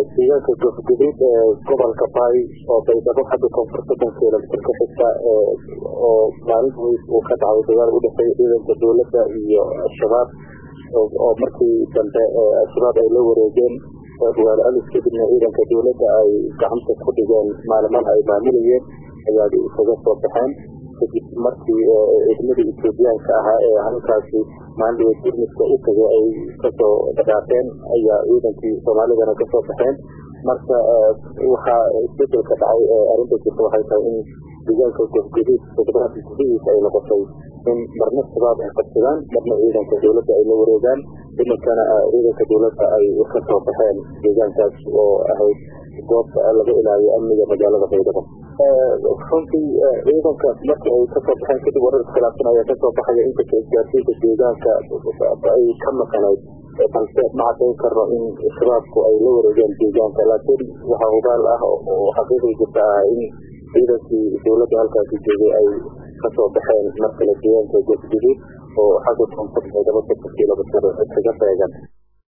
deegaanka gofguduud ee gobolka baay oo baydhabo xagga koonfurta dankeelamitir ka xigta oo maalin weys uu ka dhacay dagaal u dhexeeya ciidanka dowladda iyo al-shabaab oo markii dambe al-shabaab ay la wareegeen waal alis kadibna ciidanka dowladda ay gacanta ku dhigeen maaliman ay maamulayeen ayaa isaga soo baxeen kadib markii ciidamadii ethoobiyaanka ahaa ee halkaasi maandhiga gurmidka u tagay ay kasoo dhaqaaqeen ayaa ciidankii soomaalidana kasoo baxeen marka waxaa isbedelka dhacay arrinta jirta waxay tahay in deegaanka gofguduud toddobaadka gudihiisa ay noqotay in marna shabaab ay qabsadaan marna ciidanka dowladda ay la wareegaan iminkana ciidanka dowladda ay kasoo baxeen deegaankaas oo ahayd goobta laga ilaaliyo amniga magaalada baydhabo runtii ciidanka markii ay kasoo baxeen kadib warar iskhilaafsan ayaa kasoo baxaya inkasta isgaarsiinta deegaanka ay ka maqanayd balse ma cadayn karno in shabaabku ay la wareegeen deegaanka laakiin waxaa hubaal ah oo xaqiiqii jirta ah in ciidankii dowladda halkaasi joogay ay kasoo baxeen markale deegaanka gofguduud oo xagga koonfur baydhabo soddon kilomitr kaga beegan